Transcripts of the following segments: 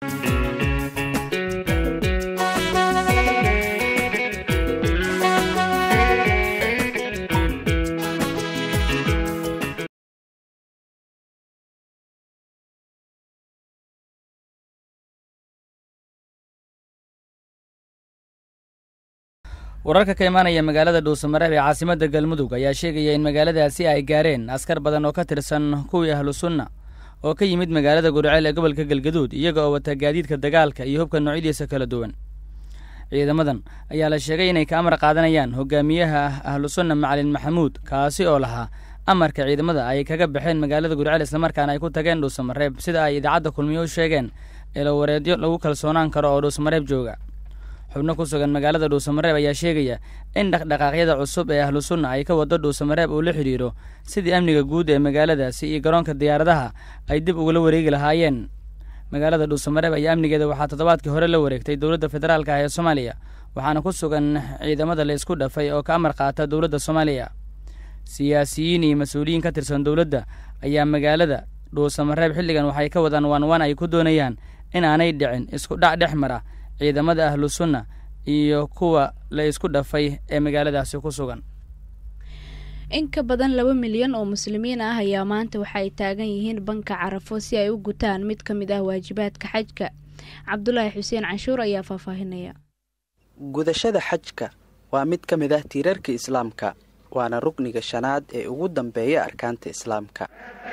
wararka ka imaanaya magaalada dhuusamareeb ee caasimadda galmudug ayaa sheegaya in magaaladaasi ay gaareen askar badan oo ka tirsan kuwii ahlu sunna oo ka yimid magaalada gurceel ee gobolka galgaduud iyaga oo wata gaadiidka dagaalka iyo hubka noocyadiisa kala duwan ciidamadan ayaa la sheegay inay ka amar qaadanayaan hogaamiyaha ahlu sunna macalin maxamuud kaasi oo lahaa amarka ciidamada ay kaga baxeen magaalada gurceel islamarkaana ay ku tageen dhuusamareeb sida ay idaacadda kulmiyo u sheegeen eelawareedyo lagu kalsoonaan karo oo dhuusamareeb jooga xubno ku sugan magaalada dhuusamareeb ayaa sheegaya in dhaqdhaqaaqyada cusub ee ahlu sunna ay ka wado dhuusamareeb uu la xidhiidho sidii amniga guud ee magaaladaasi iyo garoonka diyaaradaha ay dib ugula wareegi lahaayeen magaalada dhuusamareeb ayaa amnigeeda waxaa toddobaadkii hore la wareegtay dowladda federaalk ah ee soomaaliya waxaana ku sugan ciidamada la isku dhafay oo ka amar qaata dowladda soomaaliya siyaasiyiin iyo mas-uuliyiin ka tirsan dowladda ayaa magaalada dhuusamareeb xilligan waxay ka wadaan waanwaan ay ku doonayaan in aanay dhicin isku dhac dhex mara ciidamada ahlu sunna iyo kuwa la isku dhafay ee magaaladaasi ku sugan in ka badan laba milyan oo muslimiin ah ayaa maanta waxa ay taagan yihiin banka carafo si ay u gutaan mid ka mid ah waajibaadka xajka cabdulaahi xuseen canshuur ayaa faahfaahinaya gudashada xajka waa mid ka mid ah tiirarka islaamka waana rukniga shanaad ee ugu dambeeya arkaanta islaamka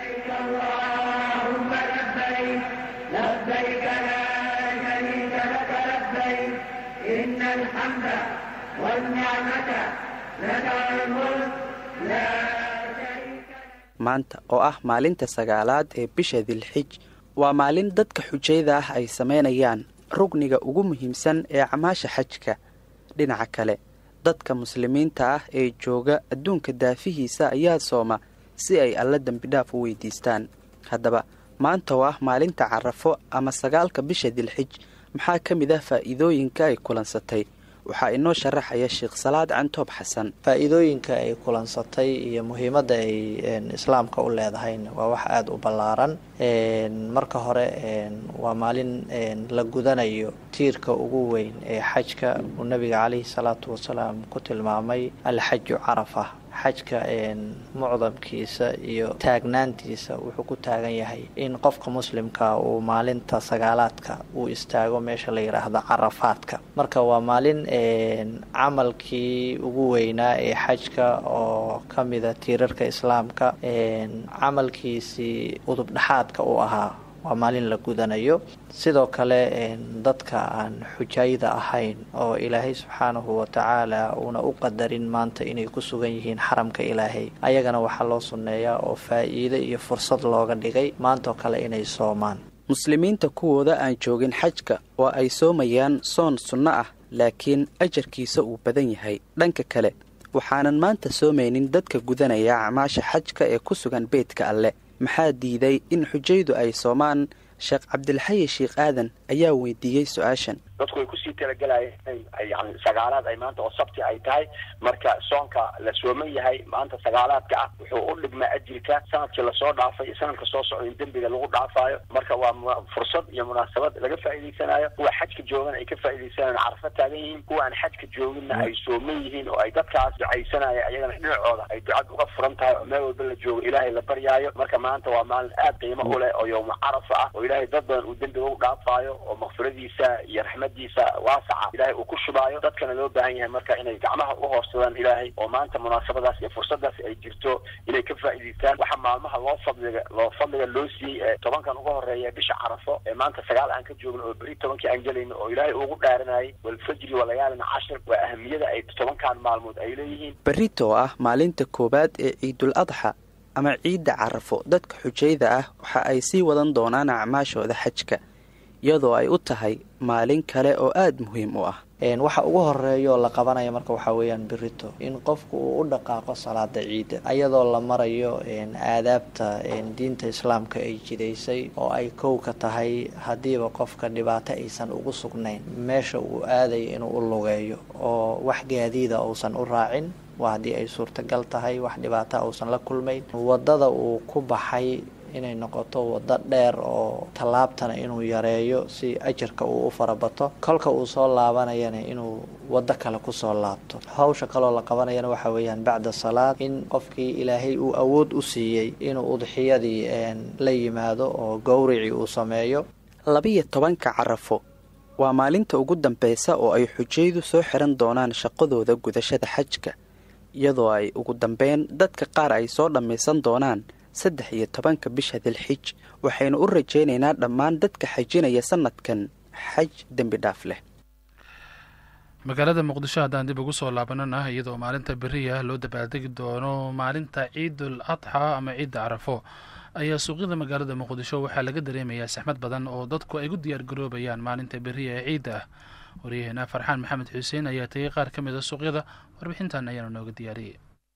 maanta oo ah maalinta sagaalaad ee bisha dilxij waa maalin dadka xujayda ah ay samaynayaan rugniga ugu muhiimsan ee camaasha xajka dhinaca kale dadka muslimiinta ah ee jooga adduunka daafihiisa ayaa sooma si ay alla dembidhaaf u weydiistaan haddaba maanta oo ah maalinta carafo ama sagaalka bisha dilxij maxaa ka mid ah faa'iidooyinka ay kulansatay waxaa inoo sharaxaya sheekh salaad cantoob xasan faa-iidooyinka ay kulansatay iyo muhiimadda ay islaamka u leedahayna waa wax aada u ballaaran marka hore waa maalin la gudanayo tiirka ugu weyn ee xajka uu nabiga caleyhi salaatu wasalaam ku tilmaamay alxaju carafa xajka mucdamkiisa iyo taagnaantiisa wuxuu ku taagan yahay in qofka muslimka uu maalinta sagaalaadka uu istaago meesha la yidhaahdo carafaadka marka waa maalin camalkii ugu weynaa ee xajka oo ka mida tiirarka islaamka camalkiisii udubdhaxaadka u ahaa waa maalin la gudanayo sidoo kale dadka aan xujayda ahayn oo ilaahay subxaanahu watacaala uuna u qadarin maanta inay ku sugan yihiin xaramka ilaahay ayagana waxaa loo sunneeyaa oo faa-iido iyo fursad looga dhigay maantoo kale inay soomaan muslimiinta kuwooda aan joogin xajka oo ay soomayaan soon sunno ah laakiin ajarkiisa uu badan yahay dhanka kale waxaanan maanta soomaynin dadka gudanaya acmaasha xajka ee ku sugan beydka alle maxaa diiday in xujaydu ay soomaan sheekh cabdilxayi sheikh aadan ayaa weydiiyey su-aashan dadku way kusii talagalayeen yani sagaalaad ay maanta oo sabti ay tahay marka soonka la sooman yahay maanta sagaalaadka ah wuxuu u dhigmaa ajirka sanadkii lasoo dhaafay sanadka soo socda in dembiga lagu dhaafaayo marka waa fursad iyo munaasabad laga faa'iidaysanayo kuwa xajka joogan ay ka faa'iidaysanayan carafo taagan yihiin kuwa aan xajka jooginna ay sooman yihiin oo ay dadkaas ducaysanaya ayagana dhinacooda ay ducad uga furan tahay oo meel walba la joogo ilaahay la baryaayo marka maanta waa maalin aad qiimo u leh oo yowma carafa ah oo ilaahay dad badan uu dembiga u dhaafaayo oo makfiradiisa iyo raxmad waasaca ilaahay uu ku shubaayo dadkana loo baahan yahay marka inay gacmaha u hoorsadaan ilaahay oo maanta munaasabadaas iyo fursadaas ay jirto inay ka faa'iidaystaan waxa maalmaha loo fadliga loo fadliga loo siiyey ee tobankan uga horeeya bisha carafo ee maanta sagaal aan ka joogno oo beri tobankii aan gelayno oo ilaahay ugu dhaaranayay walfajri walayaalina cashir waa ahamiyada ay tobankan maalmood ay leeyihiin berrito oo ah maalinta koowaad ee ciidul adxa ama ciidda carafo dadka xujayda ah waxa ay sii wadan doonaan acmaashooda xajka iyadoo ay u tahay maalin kale oo aada muhiim u ah waxa ugu horeeya oo la qabanaya marka waxaa weeyaan berito in qofku uu u dhaqaaqo salaada ciidda ayadoo la marayo aadaabta diinta islaamka ay jidaysay oo ay kow ka tahay haddiiba qofka dhibaato aysan ugu sugnayn meesha uu aadayo inuu u lugeeyo oo wax gaadiida uusan u raacin waa haddii ay suurtagal tahay wax dhibaata uusan la kulmayn wadada uu ku baxay inay noqoto waddo dheer oo tallaabtana inuu yareeyo si ajarka uu u farabato kolka uu soo laabanayana inuu waddo kale kusoo laabto hawsha kaloo la qabanayana waxa weeyaan bacda salaad in qofkii ilaahay uu awood u siiyey inuu udxiyadii la yimaado oo gowricii uu sameeyo labiyo tobanka carafo waa maalinta ugu dambeysa oo ay xujaydu soo xiran doonaan shaqadooda gudashada xajka iyadoo ay ugu dambeyn dadka qaar ay soo dhammaysan doonaan saddex iyo tobanka bisha dilxij waxaynu u rajaynaynaa dhammaan dadka xajinaya sanadkan xaj dembi dhaaf leh magaalada muqdisho haddaan dib ugu soo laabanana iyadoo maalinta beriya loo dabaaldegi doono maalinta ciidul adxa ama ciidda carafo ayaa suuqyada magaalada muqdisho waxaa laga dareemayaa saxmad badan oo dadku ay u diyaar garoobayaan maalinta beriya ee ciidda ah waryaheena farxaan maxamed xuseen ayaa tegay qaar ka mid a suuqyada warbixintan ayaana nooga diyaariyey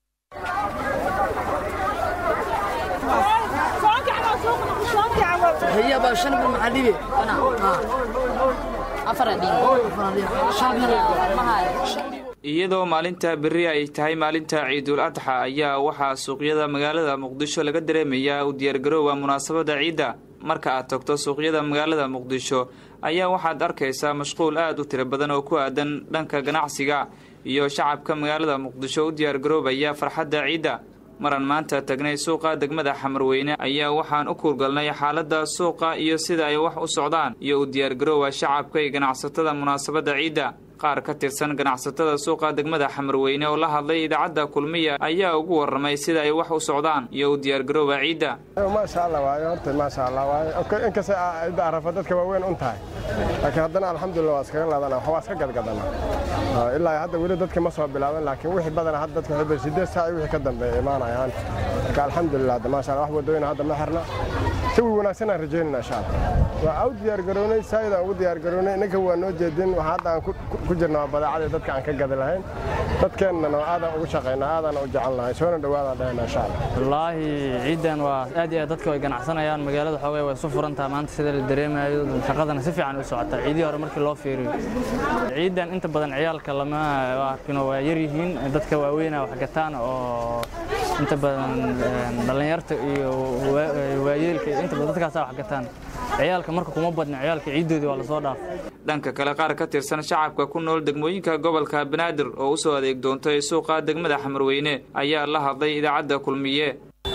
iyadoo maalinta berri ay tahay maalinta ciidul adxa ayaa waxaa suuqyada magaalada muqdisho laga dareemayaa u diyaargaroowa munaasabadda ciidda marka aad tagto suuqyada magaalada muqdisho ayaa waxaad arkaysaa mashquul aad u tiro badan oo ku aadan dhanka ganacsiga iyo shacabka magaalada muqdisho u diyaargaroobaya farxadda ciidda maran maanta tagnay suuqa degmada xamarweyne ayaa waxaan u kuurgalnay xaaladda suuqa iyo sida ay wax u socdaan iyo u diyaargaroowa shacabka iyo ganacsatada munaasabadda ciidda qaar ka tirsan ganacsatada suuqa degmada xamarweyne oo la hadlay idaacadda kulmiya ayaa ugu warramay sida ay wax u socdaan iyo u diyaargaroowa ciidda maasha allah waayo horta maasha allah waayo inkastay ciidda arafa dadka waaweyn un tahay laakiin haddana alxamdulillah waa iskaga laadana waa iska gadgadana ilaa hadda weli dadka ma soo bilaaban laakiin wixii badana hadda dadka waxay sideed saac wixii ka dambeeya imaanayaan marka alxamdulillah hadda maasha allah wax wadooyina hadda ma xirna jawi wanaagsan aan rajaynayna insha allah waa u diyaargarownay saayidaan ugu diyaargarownay ninka waa noo jeedin waxa hadda aan ku jirna waa badeecadii dadka aan ka gadi lahayn dadkeennana aadaan ugu shaqaynaa aadaan u jecel nahay soona dhowaadaan dhahayna insha allah wallaahi ciidan waa aad iyo aad dadka way ganacsanayaan magaalada xoogay way isu furantaha maanta sida la dareemayo shaqadana si fiican u socota ciidihii hore markii loo fiiriyo ciidan inta badan ciyaalka lama arkino waa yar yihiin dadka waaweyna wax gataan oo inta badan dhallinyarta iyo waayeelka inta badan dadkaasa wax gataan ciyaalka marka kuma badna ciyaalka ciiddoodii waa lasoo dhaaf dhanka kale qaar ka tirsan shacabka ku nool degmooyinka gobolka banaadir oo u soo adeeg doontay suuqa degmada xamarweyne ayaa la hadlay idaacadda kulmiye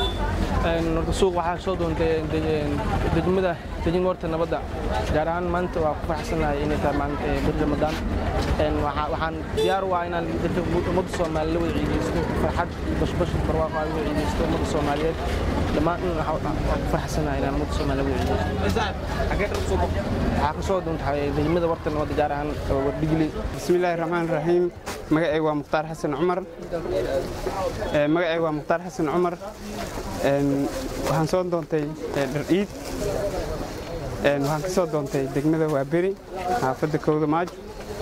suuq waxaa soo doontay degmada dejin warta nabadda gaar ahaan maanta waa ku faraxsanahay inay tahay maalinta bir ramadaan waxaan diyaar u ah inaan dadka ummadda soomaaliya la wada ciidaysto farxad bashbash barwaaqo aan wada ciidaysto ummadda soomaaliyeed dhammaan waxaan ku faraxsanahay inaan ummadda soomaaliya wada ciidaysto waxaa ka soo doontahay degmada warta nabadda gaar ahaan wardhigli bismillaahi raxmaan raxiim magacayga waa mukhtaar xasan cumar magacayga waa mukhtaar xasan cumar waxaan soo doontay dhar ciid waxaan ka soo doontay degmada waaberi xaafadda kowda maajo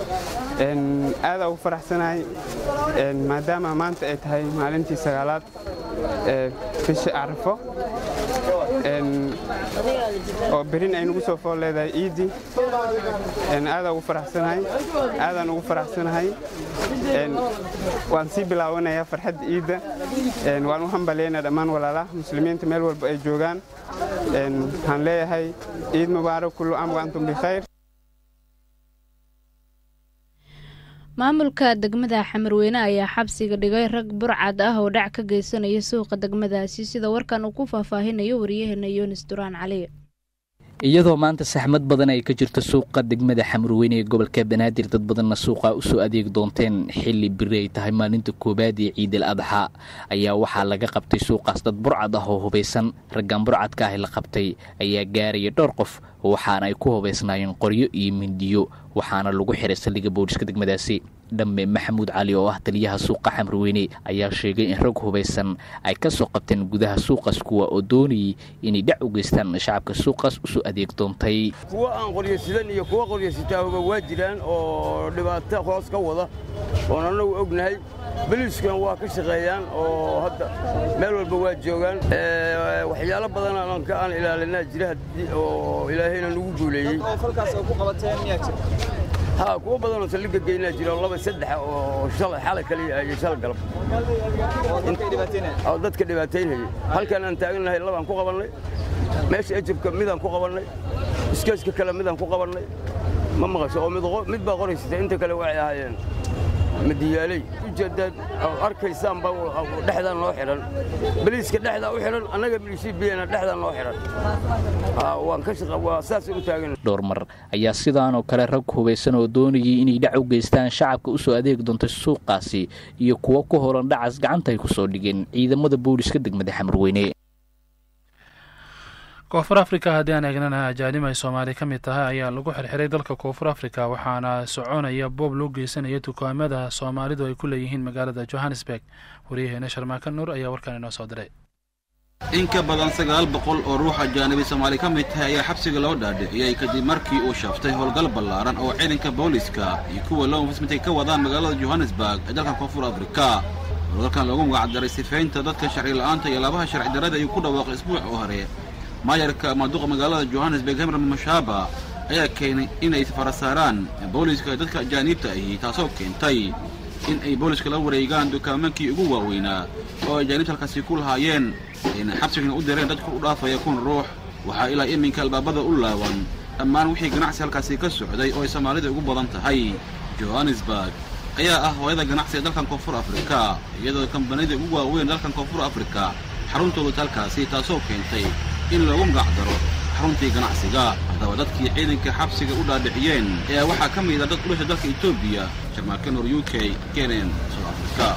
aadaa ugu faraxsanahay maadaama maanta ay tahay maalintii sagaalaad bisha carafo oo berin ay nagu soo fool leedahay ciiddii aadaa ugu faraxsanahay aadaan ugu faraxsanahay waan sii bilaawanayaa farxadda ciidda waan u hambaleynaa dhammaan walaalaha muslimiinta meel walba ay joogaan waxaan leeyahay ciid mubaarak kullu am wa antum bikhayr maamulka degmada xamarweyne ayaa xabsiga dhigay rag burcad ah oo dhac ka geysanaya suuqa degmadaasi sida warkan uu ku faahfaahinayo wariyaheena yunis duraan cali iyadoo maanta saxmad badan ay ka jirto suuqa degmada xamarweyne ee gobolka banaadir dad badanna suuqa usoo adeeg doonteen xilli biri ay tahay maalinta koowaad ee ciidal adxa ayaa waxaa laga qabtay suuqaas dad burcad ah oo hubaysan raggan burcadka ah la qabtay ayaa gaaraya dhowr qof waxaana ay ku hubaysnaayeen qoryo iyo mindiyo waxaana lagu xiray saldhigga booliska degmadaasi dhamme maxamuud cali oo ah taliyaha suuqa xamrweyne ayaa sheegay in rag hubaysan ay ka soo qabteen gudaha suuqaas kuwa oo doonayay inay dhac u geystaan shacabka suuqaas usoo adeeg doontay kuwa aan qoryasidan iyo kuwa qoryasitaahoba waa jiraan oo dhibaato hoos ka wada oon annagu ognahay boliiskan waa ka shaqeeyaan oo hadda meel walba waa joogaan waxyaalo badan aan ilaalinaa jira oo ilaahayna nagu guuleeyey ha kuwa badanoo saldhigga geynaa jira oo laba saddex oo shalay xalay kaliya iyo shalay galab oo dadka dhibaataynayay halkan aan taagannahay labaan ku qabannay meesha ejabka midaan ku qabannay iskeeska kale midaan ku qabannay ma maqasho oo mid baa qoraysata inta kale waxay ahaayeen madiyaaley ujeeddaad arkaysaan baa dhexdaa noo xidhan baliiska dhexdaa u xidhan annaga milishibiyana dhexdaa noo xidhan waan ka shaqa waa saasay u taagan dhowr mar ayaa sidaanoo kale rag hubaysan oo doonayay inay dhac u geystaan shacabka u soo adeegi doontay suuqaasi iyo kuwo ku holan dhacas gacanta ay ku soo dhigeen ciidamada booliska degmada xamarweyne koonfur afrika haddii aan eegnana ajaanib ay soomaali ka mid tahay ayaa lagu xirxiray dalka koonfur afrika waxaana soconaya boob loo geysanaya dukaamada soomaalidu ay ku leeyihiin magaalada johannesburg waryaheena sharmaaka nuur ayaa warkan inoo soo diray in ka badan sagaal boqol oo ruux ajaanibi soomaali ka mid tahay ayaa xabsiga loo dhaadhiciyey kadib markii uu shaftay howlgal ballaaran oo ciidanka booliska iyo kuwa loo infismintay ka wadaan magaalada johannesburg ee dalka koonfur afrika howlgalkan loogu magacdaray sifaynta dadka sharci la'aanta iyo laabaha sharci darrada ayuu ku dhawaaqay isbuuc oo hore maayarka maaduqa magaalada johannesburg hemran mashaaba ayaa keenay inay fara saaraan booliska dadka ajaaniibta ahi taasoo keentay in ay booliska la wareegaan dukaamankii ugu waaweynaa oo ajaaniibta halkaasi ku lahaayeen ayna xabsigana u direen dadku u dhaafaya kun ruux waxaa ilaa iminka albaabada u laaban dhammaan wixii ganacsi halkaasi ka socday oo ay soomaalida ugu badan tahay johannesburg ayaa ah hooyada ganacsi ee dalkan koonfur afrika iyadoo kambaniyada ugu waaweyn dalkan koonfur afrika xaruntoodu halkaasi taasoo keentay in loogu magacdaro xaruntii ganacsiga haddaba dadkii ciidanka xabsiga u dhaadhiciyeen ayaa waxaa ka mid a dad ulasha dalka etoobiya jarmalka nor u k kenen south africa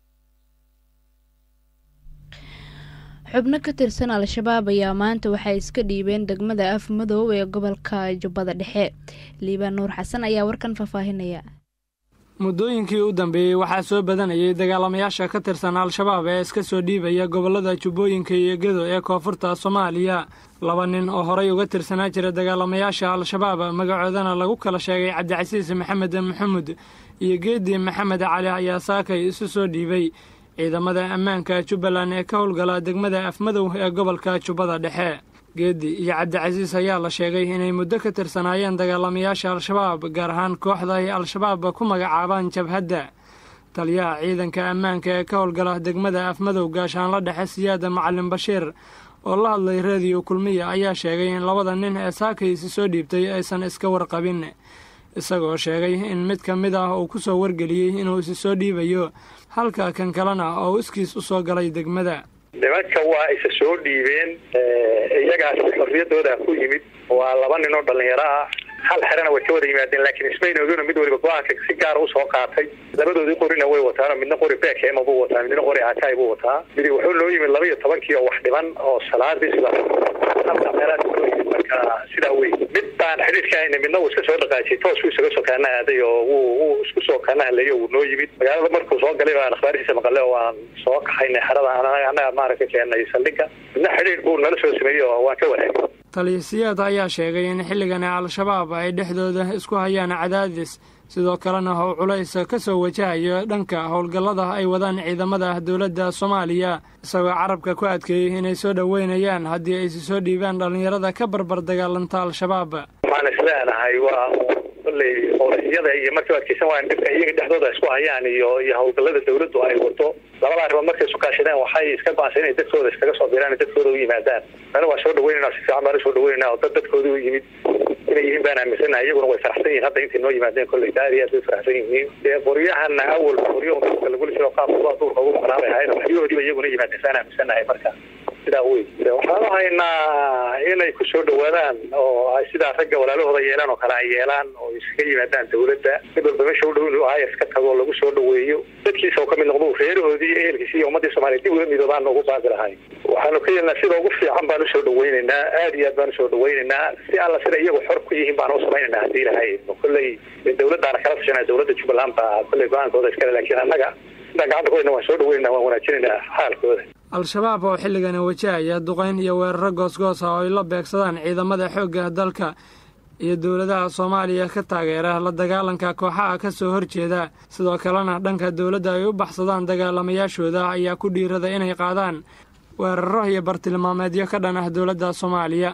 xubno ka tirsan al-shabaab ayaa maanta waxay iska dhiibeen degmada af madow ee gobolka jubbada dhexe liibaan nuur xasan ayaa warkan faahfaahinaya muddooyinkii u dambeeyey waxaa soo badanayay dagaalamayaasha ka tirsan al-shabaab ee iska soo dhiibaya gobollada jubbooyinka iyo gedo ee koonfurta soomaaliya laba nin oo horay uga tirsanaa jira dagaalamayaasha al-shabaab magacoodana lagu kala sheegay cabdicasiis maxamed maxamuud iyo geedi maxamed cali ayaa saakay isu soo dhiibay ciidamada ammaanka jubbaland ee ka howlgala degmada afmadow ee gobolka jubbada dhexe geedi iyo cabdicasiis ayaa la sheegay inay muddo ka tirsanaayeen dagaalamayaasha al-shabaab gaar ahaan kooxda ay al-shabaab ku magacaabaan jabhadda taliyaha ciidanka ammaanka ee ka howlgala degmada afmadow gaashaanla dhexe siyaada macalin bashiir oo la hadlay reediyo kulmiya ayaa sheegay in labada nin ee saakaysi soo dhiibtay aysan iska warqabin isagoo sheegay in mid ka mid ah uu ku soo wargeliyey inuu isi soo dhiibayo halka kan kalena oo iskiis u soo galay degmada nimanka waa isa soo dhiibeen iyagaas xorriyadooda ku yimid waa laba nin oo dhallinyaro ah hal xerana way ka wada yimaadeen laakiin ismaynooguna mid waliba go-aanka si gaara usoo qaatay labadoodii qorina way wataan midna qori beekema buu wataa midna qori aataay buu wataa midi wuxuu noo yimid laba iyo tobankii oo wax dhiban oo salaadii sida halka meelaha noo yimid marka sidaa wey mid baan xidhiidka hayna midna uu iska soo dhaqaajiyay toos buu isaga soo kaana aaday oo wuu wuu isku soo kaana hadlayay oo wuu noo yimid magaalada markuu soo galay baan akhbaarihiisa maqale oo aan soo kaxaynay xerada annaga maaragta keenay saldhigga midna xidhiidh buu nala soo sameeyey oo waan ka wanaagay taliyasiyaad ayaa sheegay in xilligan al-shabaab ay dhexdooda isku hayaan cadaadis sidoo kalena how culays ka soo wajahayo dhanka howlgallada ay wadaan ciidamada dowladda soomaaliya isagoo carabka ku adkeeyey inay soo dhoweynayaan haddii aysi soo dhiibaan dhallinyarada ka barbar dagaalanta al-shabaab waxaan isleenahay waa kolley howliyada iyo markii adkeysan waan dhibka iyaga dhexdooda isku hayaan iyo iyo howlgallada dawladdu ay wado labada arrimood markay isu kaashadeen waxay iska go-aansan inay dadkooda iskaga soo diraan dadkooda u yimaadaan ana waan soo dhaweynayna si fiican baan usoo dhaweynayna oo dad dadkooda u yimid inay yihiin baan aaminsanahay iyaguna way faraxsan yihiin hadda intay noo yimaadeen kolley aad iyo aad bay faraxsan yihiin dee qoryahana awal qoryo duurka lagula jiro qaabka duurka ugu maqnaabay ahayn waxyahoodiiba iyaguna yimaadeen saan aaminsanahay marka sidaa wey waxaan u haynaa inay ku soo dhawaadaan oo ay sidaa ragga walaalahooda yeelaan oo kale ay yeelaan oo iskaga yimaadaan dawladda mid walba meesha u dhow inuu ayas ka tago lagu soo dhaweeyo dadkiisa oo kamid noqdo reerahoodii iyo ehelkiisi iyo ummadii soomaaliya dib uga midoobaan ugu baaqi lahay waxaanu ka yeelnaa sida ugu fiican baan usoo dhaweynaynaa aad iyo aad baan usoo dhaweynaynaa si alla sida iyagu xor ku yihiin baan u samaynaynaa haddii ilahay kolley dawladdaana kala tashanaa dawladda jubbaland baa kolley go-aankooda iskale laakiin annaga sidaan gacanta ku hayna waan soo dhaweynaa waan wanaajinaynaa xaalkooda al-shabaab oo xilligani wajahaya duqayn iyo weeraro goosgoos ah oo ay la beegsadaan ciidamada xoogga dalka iyo dowladaha soomaaliya ka taageera la dagaalanka kooxaha ka soo horjeeda sidoo kalena dhanka dowladda ay u baxsadaan dagaalamayaashooda ayaa ku dhiirada inay qaadaan weeraro iyo bartilmaameedyo ka dhan ah dowladda soomaaliya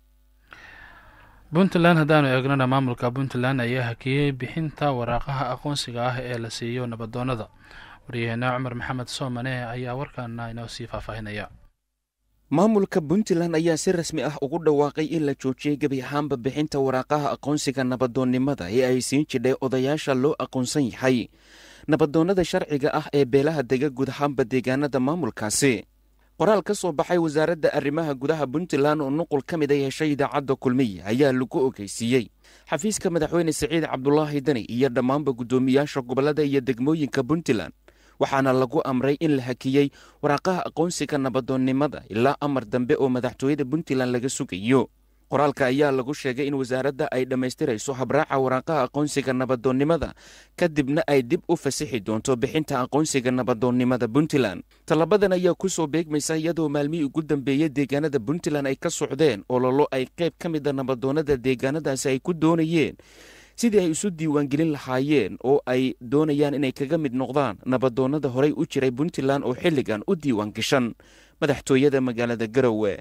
puntland haddaanu eegnana maamulka puntland ayaa hakiyey bixinta waraaqaha aqoonsiga ah ee la siiyo nabadoonnada waryaheena cumar maxamed soomane ayaa warkaana inoo sii faahfaahinaya maamulka puntland ayaa si rasmi ah ugu dhawaaqay in la joojiyey gebi ahaanba bixinta waraaqaha aqoonsiga nabadoonnimada ee ay siin jidhay odayaasha loo aqoonsan yahay nabadoonnada sharciga ah ee beelaha dega guud ahaanba deegaanada maamulkaasi qoraal ka soo baxay wasaaradda arrimaha gudaha puntland oo nuqul ka mid a heshay idaacadda kulmiya ayaa lagu ogeysiiyey xafiiska madaxweyne siciid cabdulaahi dani iyo dhammaanba guddoomiyaasha gobollada iyo degmooyinka puntland waxaana lagu amray in la hakiyey waraaqaha aqoonsiga nabadoonnimada ilaa amar dambe oo madaxtooyada puntland laga sugayo qoraalka ayaa lagu sheegay in wasaaradda ay dhammaystirayso habraaca waraaqaha aqoonsiga nabadoonnimada kadibna ay dib u fasixi doonto bixinta aqoonsiga nabadoonnimada puntland tallabadan ayaa ku soo beegmaysa iyadoo maalmihii ugu dambeeyey deegaanada puntland ay ka socdeen ololo ay qayb ka mida nabadoonnada deegaanadaasi ay ku doonayeen sidii ay isu diiwaangelin lahaayeen oo ay doonayaan inay kaga mid noqdaan nabadoonnada horey u jiray puntland oo xilligan u diiwaan gashan madaxtooyada magaalada garowe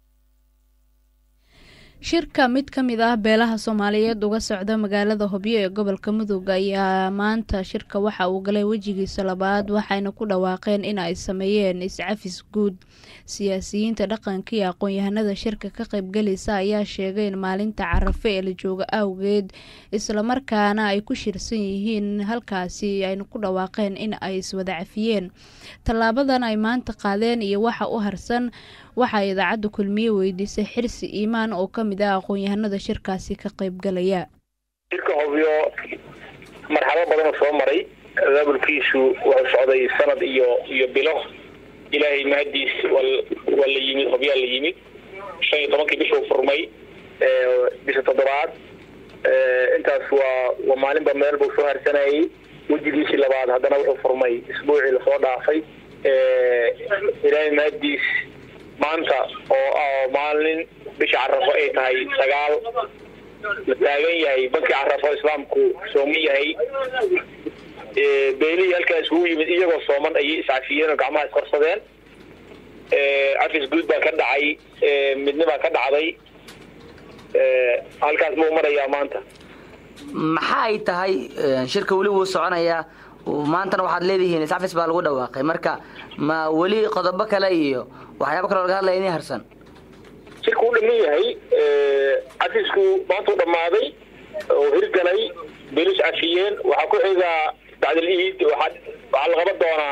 shirka mid ka mid ah beelaha soomaaliyeed uga socda magaalada hobyo ee gobolka mudug ayaa maanta shirka waxa uu galay wejigiisa labaad waxayna ku dhawaaqeen in ay sameeyeen iscafis guud siyaasiyiinta dhaqanka iyo aqoon-yahanada shirka ka qaybgalaysa ayaa sheegay in maalinta carafe ee la jooga awgeed islamarkaana ay ku shirsan yihiin halkaasi ayna ku dhawaaqeen in ay iswada cafiyeen tallaabadan ay maanta qaadeen iyo waxa u harsan waxaa idaacadda kulmiye weydiisay xirsi iimaan oo ka mid ah aqoon-yahanada shirkaasi ka qaybgalaya shirka hobyo marxalado badanoo soo maray abaabulkiisu wuxuu socday sanad iyo iyo bilo ilaahay mahadiis waa la yimid hobyaa la yimid shan iyo tobankii bishuu furmay bisha toddobaad intaas waa waa maalinba meel buu soo harsanayay wejigiisii labaad haddana wuxuu furmay isbuucii lasoo dhaafay ilaahay mahadiis maanta oo maalin bisha carafo ay tahay sagaal la taagan yahay bankii carafo islaamku sooman yahay beelihii halkaa iskugu yimid iyagoo sooman ayay iscafiyeen oo gacmaha iskorsadeen cafis guud baa ka dhacay midnibaa ka dhacday halkaas buu marayaa maanta maxa ay tahay shirka weli wuu soconayaa maantana waxaad leedihiin iscafis baa lagu dhawaaqay marka ma weli qodobo kale iyo waxyaaba kaloo laga hadlaya inay harsan shirku u dhaman yahay cafisku maanta u dhammaaday oo hirgalay belis cafiyeen waxaa ku xigaa bacdal iid waxaa waxaa la qaban doonaa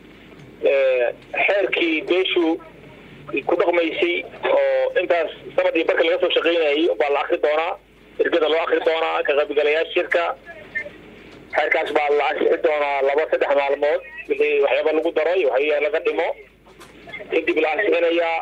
xeerkii beeshu ku dhaqmaysay oo intaas sanad iyo barka laga soo shaqaynayay baa la akri doonaa ergada loo akri doonaa ka qaybgalayaasha shirka xeerkaas baa la ansixi doonaa laba saddex maalmood wixii waxyaaba lagu daro iyo waxya laga dhimo kadib la ansixinayaa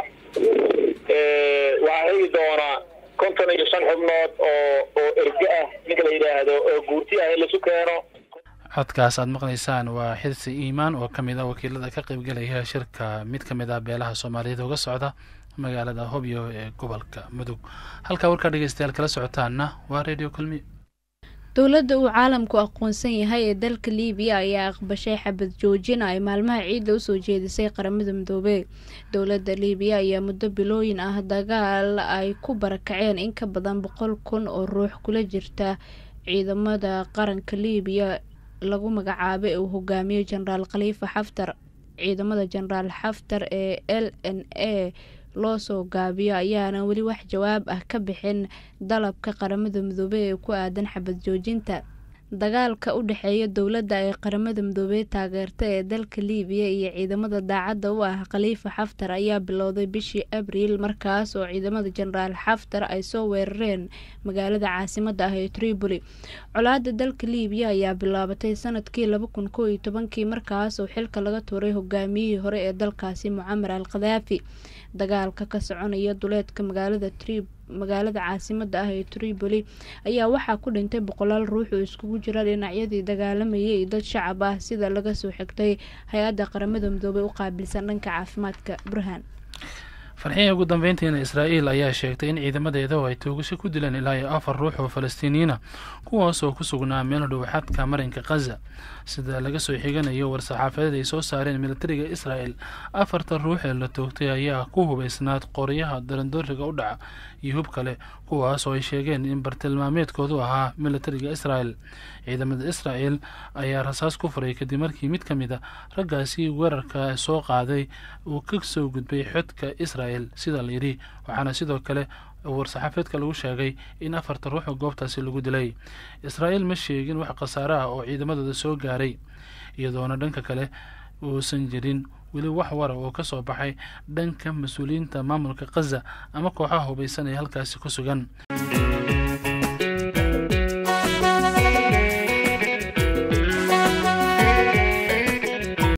waxaa heli doonaa konton iyo shan xubnood oo oo erge ah ninka la yidhaahdo oo guurti ah in laisu keeno codkaas aad maqlaysaan waa xirsi iimaan oo ka mid ah wakiilada ka qaybgalaya shirka mid ka mid ah beelaha soomaaliyeed uga socda magaalada hobyo ee gobolka mudug halkaa warkaa dhegeystayaal kala socotaanna waa radio kulmi dowladda uu caalamku aqoonsan yahay ee dalka liibiya ayaa aqbashay xabad joojin ay maalmaha ciidda usoo jeedisay qaramada midoobey dowladda liibiya ayaa muddo bilooyin ah dagaal ay ku barakaceen in ka badan boqol kun oo ruux kula jirta ciidamada qaranka liibiya lagu magacaabay ee uu hogaamiyo jenaraal khaliifa xaftar ciidamada jenaraal xaftar ee l n a loo soo gaabiyo ayaana weli wax jawaab ah ka bixin dalabka qaramada midoobey ee ku aadan xabad joojinta dagaalka u dhexeeya dowladda ay qaramada midoobey taageerta ee dalka liibiya iyo ciidamada daacadda u ah khaliifa xaftar ayaa bilowday bishii abriil markaas oo ciidamada jenaraal xaftar ay soo weerareen magaalada caasimada ah ee tripoli colaada dalka liibiya ayaa bilaabatay sanadkii laba kun koo iyo tobankii markaas oo xilka laga tuuray hogaamiyihii hore ee dalkaasi mucamar al khadaafi dagaalka ka soconaya duleedka magaalada trip magaalada caasimada ah ee tripoli ayaa waxaa ku dhintay boqolaal ruux oo iskugu jira dhinacyadii dagaalamayay iyo dad shacab ah sida laga soo xigtay hay-adda qaramada midoobey u qaabilsan dhanka caafimaadka burhaan farxiya ugu dambeyntiina israa'iil ayaa sheegtay in ciidamadeeda oo ay toogasho ku dileen ilaa iyo afar ruux oo falastiiniyiina kuwaas oo ku sugnaa meel dhow xadka marinka khaza sida laga soo xiganayo war-saxaafadeed ay soo saareen militariga israa'el afarta ruux ee la toogtay ayaa ku hubaysnaad qoryaha darandooriga u dhaca iyo hub kale kuwaas oo ay sheegeen in bartilmaameedkoodu ahaa militariga israel ciidamada israel ayaa rasaas ku furay kadib markii mid ka mid a raggaasi weerarka soo qaaday uu ka soo gudbay xodka israel sida la yidhi waxaana sidoo kale war-saxaafeedka lagu sheegay in afarta ruux oo goobtaasi lagu dilay israa'iil ma sheegin wax khasaare ah oo ciidamadooda soo gaaray iyadoona dhanka kale uusan jirin weli wax wara oo ka soo baxay dhanka mas-uuliyiinta maamulka khaza ama kooxaha hubaysan ee halkaasi ku sugan